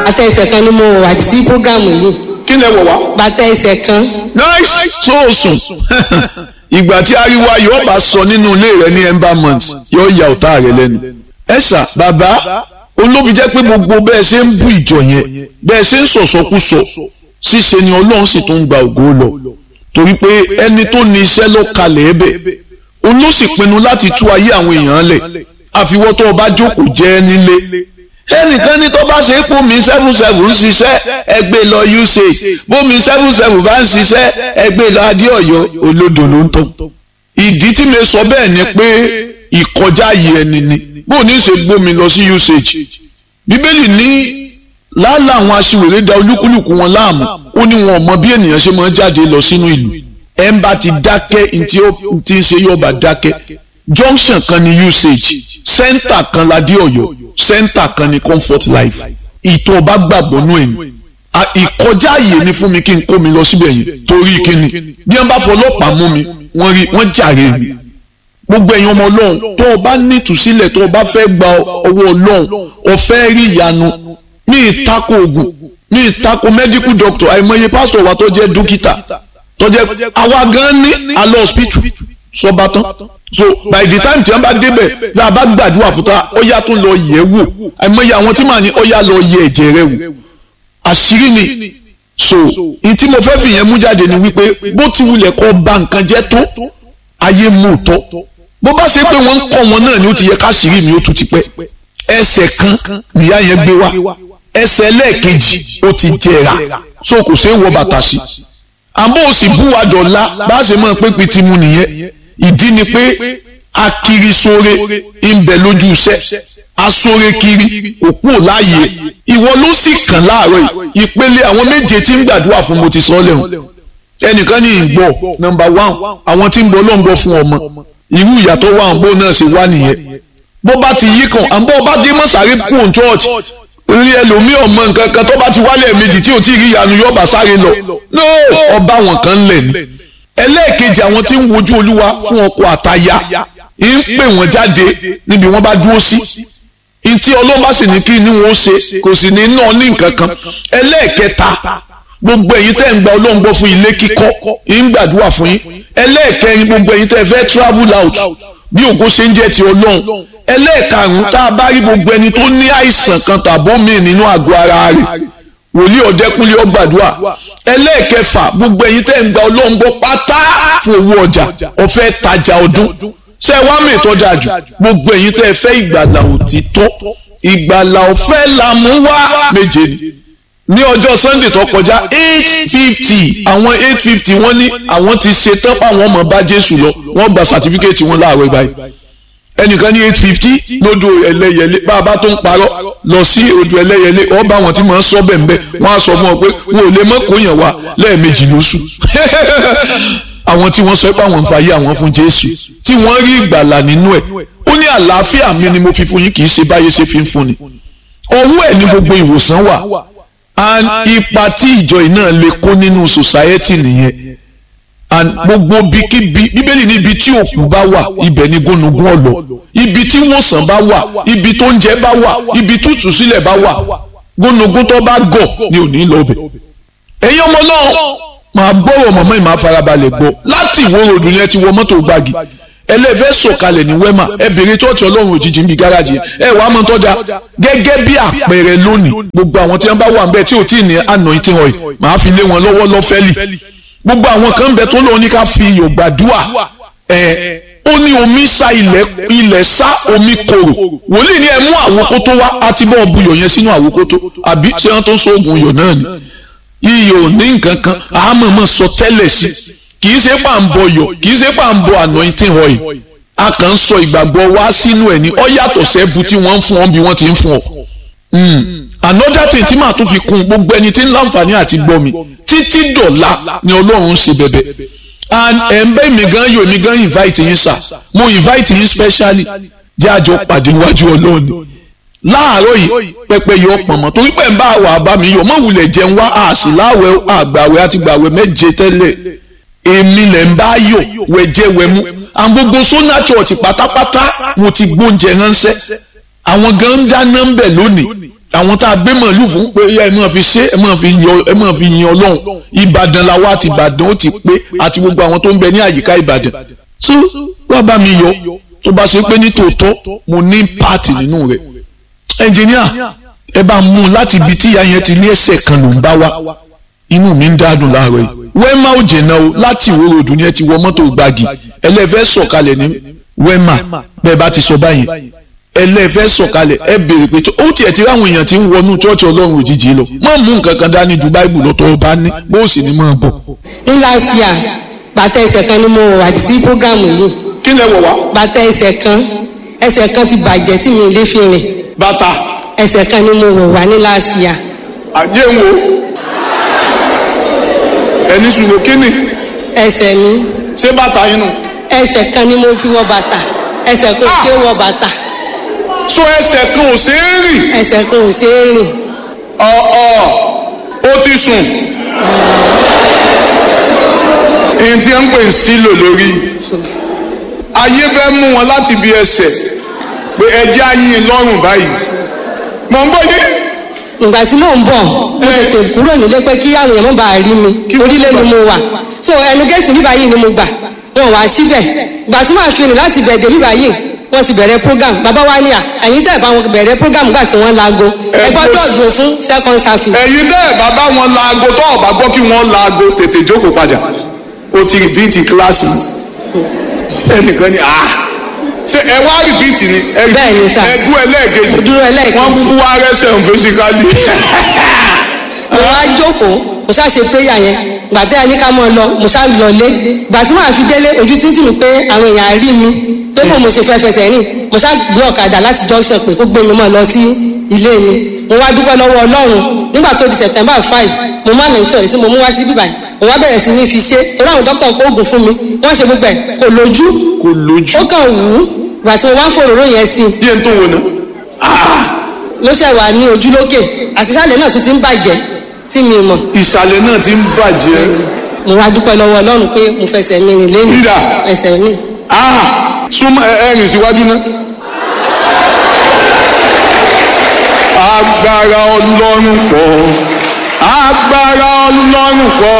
bàtà ẹsẹ̀ kan ni mo wà sí programu yìí kí lẹ wọ̀ wá. bàtà ẹsẹ̀ kan nice sóòsùn ìgbà tí ariwo ayọ̀ bá sọ nínú ilé rẹ ní embalmment yóò ya ọ̀tá rẹ lẹ́nu. ẹ ṣá bàbá olóbi jẹ́ pé gbogbo bẹ́ẹ̀ ṣe ń bú ìjọ yẹn bẹ́ẹ̀ ṣe ń sọ̀sọ́kúsọ ṣíṣe ni ọlọ́run sì tún ń gba ògo lọ torí pé ẹni tó ní iṣẹ́ ló kalẹ̀ ẹ́ bẹ̀ òun ló sì pinnu láti tú ayé àwọn èèyàn lẹ̀ àfiwọ́ tó o bá jókòó jẹ́ nílé ẹnìkan ní tó bá ṣe é pómi seven seven ń ṣiṣẹ́ ẹgbẹ́ lọ usage pómi seven seven bá ń ṣiṣẹ́ ẹgbẹ́ lọ adéọ̀yọ́ olódò ló ń tọ́ ìdí tí mi sọ bẹ́ẹ̀ ni pé ìkọjá yìí ẹni ni bó ní ṣe gbómi lọ sí usage bíbélì ní lálẹ́ àwọn aṣiwèrè da olúkúlùkù wọn láàmú ó ní wọn ò mọ bí ènìyàn ṣe máa ń jáde lọ sínú ìlú ẹ̀ ń bá ti dákẹ́ ntí ó ti ń ṣe yóò bá dákẹ́ junction kan ní usage center kan ládé ọ̀yọ́ center kan ní comfort life ìtọ́ ọba gbàgbọ́ nú ẹ̀yìn ìkọjá àyè ni fún mi kí n kó mi lọ síbẹ̀ yẹn torí kíni bí wọ́n bá fọlọ́pàá mú mi wọ́n rí wọ́n jàre mi gbogbo ẹ̀yin ọmọ ọlọ́run tó o bá nítùsílẹ̀ tó o bá fẹ́ gba ọwọ́ ọlọ́run o fẹ́ rí ìyanu ní ìtako oògùn ní ìtako medical doctor àìmọye pásítọ̀ wa tó jẹ́ dókítà tó jẹ́ àwa gan ní alọ́ hospital sọba tán so by the time tí wọ́n bá débẹ̀ bí a bá gbàdúrà fún ta ó yá tún lọ yẹ̀ wò àìmọye àwọn tí màá ní ó yá lọ yẹ̀ ẹ̀jẹ̀ rẹ̀ wò àṣírí ni so ní tí mo fẹ́ fi yẹn mú jáde ni wípé bó ti wulẹ̀ kọ́ ba nǹkan jẹ́ tó ayé mú tọ́ bó bá ṣe pé wọ́n ń kọ́ wọn náà ni ó ti yẹ káṣírí mi ó tún ti pẹ́ ẹsẹ̀ kan nìyá yẹn gbé wá ẹsẹ̀ lẹ́ẹ̀kejì ó ti jẹrà so kò ṣeé wọ bàtà sí àmọ́ ó sì bú wa dọ̀la bá a ṣe máa pé pété mu nìyẹn ìdí ni pé akirisore ń bẹ lójú iṣẹ́ asore kiri òkú láàyè ìwọ ló sì kàn láàárọ̀ yìí ìpele àwọn méje tí ń gbàdúrà fún mo ti sọ lẹ́hùn ẹnìkan ní ìgbọ́ nọ́mbà one àwọn tí ń bọ ló ń bọ fún ọmọ irú ìyàtọ̀ wà ń bó náà ṣe wá nìyẹn bó bá ti yí kan àbọ̀ bá dé mọ́sàárì kún church rí ẹlòmíì ọmọ nǹkan kan tó bá ti wálé méjì tí ò tí ì rí ìyanu yóò bá sáré lọ no ọba wọn kan lẹ̀ ní ẹlẹ́ẹ̀kejì àwọn tí ń wojú olúwa fún ọkọ àtaya ń pè wọ́n jáde níbi wọ́n bá dúró sí ntí ọlọ́run bá sì ní kí ni wọ́n ṣe kò sì ní náà ní nǹkan kan ẹlẹ́ẹ̀kẹta gbogbo ẹ̀yin tẹ́ ń gba ọlọ́run gbọ́ fún ilé kíkọ́ ń gbàdúrà fún yín ẹlẹ́ẹ̀kẹrin gbogbo ẹ̀yin tẹ́ fẹ́ travel out bí ògo ṣe ń jẹ́ ti ọlọ́run ẹlẹ́ẹ̀karùn-ún tá a bá rí gbogbo ẹni tó ní àìsàn kan tàbó mi nínú àgọ́ ara rẹ̀ wòlíì ọ̀dẹ́kúnlé ọgbàdúrà ẹlẹ́ẹ̀kẹfà gbogbo ẹ̀yin tẹ́ ń gba ọlọ́run gbọ́ pátá fún owó ọjà ọ̀fẹ́ tajà ọdún ṣé wàá mi ìtọ́ dáa jù gbogbo ẹ̀yin tẹ́ fẹ́ ìgbàlà òtítọ́ ìgbàlà ọ̀fẹ́ la mú wá méje ni ní ọjọ́ sunday tó kọjá eight fifty àwọn eight fifty wọ́n ní àwọn ti ṣe tán páwọn ọmọ bá jésù lọ wọ́n gba sàtífíkẹ́ẹ̀tì wọn láàárọ̀ báyìí ẹnìkan ní eight fifty lódò ẹlẹ́yẹlé bá a bá tó ń parọ́ lọ sí odò ẹlẹ́yẹlé ọ bá wọn tí mò ń sọ bẹ́ẹ̀ bẹ́ẹ̀ wọ́n á sọ fún ọ pé wọn ò lè mọ́ kó yàn wá lẹ́ẹ̀mejì lóṣù àwọn tí wọ́n sọ pé àwọn ń fa ayé àwọn fún jésù tí wọ́n rí ìgbàlà nínú ẹ̀ ó ní àlàáfíà mi ni mo fi fún yín kì í ṣe báyé ṣe fi ń fún ni ọwọ́ ẹ̀ ní gbogbo ìwòsàn wà and ipa tí ìjọ yìí náà lè kó nínú society nìyẹn and gbogbo bíkíbi bíbélì ní ibi tí òkú bá wà ibẹ̀ ni gónúgún ọ̀lọ́ ibi tí wòsàn bá wà ibi tó ń jẹ bá wà ibi tútù sílẹ̀ bá wà gónúgún tó bá gọ̀ ni ò ní lọ bẹ̀. ẹ̀yin ọmọ náà máa gbọ́rọ̀ mọ̀mọ́ ìmáa farabalẹ̀ gbọ́ láti ìwó ròdù yẹn ti wọ mọ́tò gbági ẹlẹ́fẹ́ sọ̀kalẹ̀ ní wẹ́mà ẹ bèrè tọ́ọ̀tì ọlọ́run òjijì níbi gáràjì ẹ wàá mọ tọ́jà gẹ́gẹ́ bí àpẹẹrẹ lónìí gbogbo àwọn tí wọ́n bá wà níbẹ̀ tí ò tí ì ní anointing oil màá fi lé wọn lọ́wọ́ lọ́fẹ́lì gbogbo àwọn kan bẹ tó lóun ní ká fi iyọ̀ gbàdúà ẹ ó ní omi sá ilẹ̀ ilẹ̀ sá omi korò wòlíì ní ẹ mú àwòkótó wá àti bọ́ọ̀ buyọ̀ yẹn sínú àwòkótó àbí ṣé wọ́n tó ń sọ oògùn iyọ̀ náà ni iyọ̀ ní nǹkan kan àmọ̀mọ̀ sọ tẹ́lẹ̀ sí kì í ṣe pà ń bọ yọ̀ kì í ṣe pà ń bọ anointing oil a kàn ń sọ ìgbàgbọ́ wá sínú ẹ̀ ní ọ yàtọ̀ sẹ́bu tí wọ́n ń fún ọ bí wọ́n ti ń fún ọ. another thing tí màá tún fi kún gbogbo ẹni tí ń láǹfààní àti gbọ́ mi títí dọ̀la ni ọlọ́run ń ṣe bẹ̀bẹ̀ and ẹ̀ ń bẹ́ mi gan yóò mi gan invite yín sà mo invite yín specially jẹ́ àjọ pàdé iwájú ọlọ́run láàárọ̀ yìí pẹpẹ yọ pọ̀nmọ́ torí pé ń bá wà bá mi yọ mọ̀ wulẹ̀ jẹun wá àṣì láwẹ̀ àgbàwẹ̀ àti gbàwẹ̀ méje tẹ́lẹ̀ èmi lẹ̀ ń bá yọ̀ wẹ̀jẹ̀ wẹ̀mú àwọn gbogbo sona church pátápátá mo ti gbóúnjẹ ránṣẹ́ àwọn gan ń dáná ń bẹ̀ lónìí àwọn tá a gbé màálù fún pé ẹ máa fi ṣe ẹ máa fi yọ ẹ máa fi yin ọlọ́run ìbàdàn làwa àti ìbàdàn ó ti pé àti gbogbo àwọn tó ń bẹ ní àyíká ìbàdàn so wá bá mi yọ tó bá ṣe pé ní tòótọ́ mo ní pààtì nínú rẹ̀ ẹnjìníà ẹ bá mú un láti ibi tí ìyá yẹn ti ní ẹsẹ̀ kan ló ń bá wa inú mi ń dádùn láàárọ̀ yìí wẹ́mà ò jẹ̀nà o láti ìwó ròdù ni ẹ ti wọ mọ́tò gbági ẹlẹ́fẹ́ sọ̀kalẹ̀ ní wẹ́mà bẹ́ẹ̀ bá ti sọ báyìí ẹlẹ́fẹ́ sọ̀kalẹ̀ ẹ béèrè pé ó tiẹ̀ ti ráwọn èèyàn ti ń wọnú chọ́ọ̀chì ọlọ́run òjijì lọ má mú nǹkan kan dání ju báìbù lọ́tọ́ ọba ní bó o sì ní máa bọ̀. ní last year bàtà ẹsẹ̀ kan ni mo wà sí programu yìí kí lẹ wọ̀ wá. bàtà ẹsẹ̀ kan ẹsẹ̀ kan ti bàjẹ́ tí mi lè fi rìn bàtà ẹsẹ̀ kan ni mo wọ̀ wá ní last year àjẹ́ wo ẹni ṣùgbọ́n kíni ẹsẹ̀ mi ṣé bàtà yín nù. ẹsẹ̀ kan ni mo fi wọ bàtà ẹsẹ̀ kan ò ṣe é wọ bàtà so ẹsẹ̀ kan ò ṣeé rìn. ẹsẹ̀ kan ò ṣe é rìn ọ̀ọ́ ó ti sùn. èyí tí wọ́n ń pè ń sílò lórí. ayé fẹ́ mú wọn láti bí ẹsẹ̀ pé ẹjẹ́ ayín lọ́rùn báyìí. mọ̀ ń bọ̀ yé. ìgbà tí mò ń bọ̀ mo tètè kúrò nílé pé kí àwọn èèyàn má bàa rí mi orílẹ̀ ni mo wà so ẹnu géètì bíbá yìí ni mo gbà wọn wá síbẹ̀ ìgbà tí màá fi rìn láti bẹ̀ẹ̀dẹ̀ bíbá yìí wọ́n ti bẹ̀rẹ̀ program bàbá wa ní à ẹ̀yin tẹ̀ bá wọn bẹ̀rẹ̀ program gbà tí wọ́n laago ẹ gbọ́dọ̀ dùn fún second service. ẹ̀yin tẹ́ ẹ̀ bàbá wọn laago tó ọ̀bá gbọ́ kí wọ́n laago tètè jókòó padà ó ti rìbíìtì kíláàsì ẹnìkan ni ah ṣe ẹ wá rìbíìtì ni ẹ Bẹ́ẹ̀ ni sà. ẹ dú ẹlẹ́ẹ̀kejì Dúró ẹlẹ́ẹ̀kejì. wọ́n kúkú wá rẹ́sẹ̀ ń fisikálì. mo wá jókòó mo ṣáà ṣe prayer yẹn gbà tẹ́ ẹ ní ká mọ́ ọ lọ mo ṣáà lọlé gbà tí màá fi délé ojú títì mi pé àwọn èèyàn á rí mi pé bò mo ṣe fẹ́ fẹsẹ̀ rìn mo ṣáà gbé ọ̀kadà láti junction pé kó gbé mi mọ́ lọ sí ilé mi mo wá dúpẹ́ lọ́wọ́ ọlọ́run nígbà tó di september five mo má nàìjíríà sọ̀rọ̀ tí mo mú wá sí bíbáyìí mo wá bẹ̀rẹ̀ sí ní fi ṣe torí àwọn dókítà kó oògùn fún mi wọ́n ṣe gbogbo ẹ̀ kò lójú kò lójú. ó kàn wù ú gbà tí mo wá fòròró yẹn sí i díẹ̀ tó wò ná. ló ṣẹ̀ wà ní ojú lókè àṣìṣàlẹ̀ náà tún ti ń bàjẹ́ tí mi mọ̀ ìsàlẹ̀ náà ti ń bàjẹ́. mo wá dúpẹ́ lọ́wọ́ ọlọ́run pé mo fẹsẹ̀ mi rìn lẹ́nu Dídà. ẹsẹ̀ mi. Ah, súnmọ́ ẹ ẹ rìn síwájú náà. agbára ọlọ́run pọ̀ agbára ọlọ́run pọ̀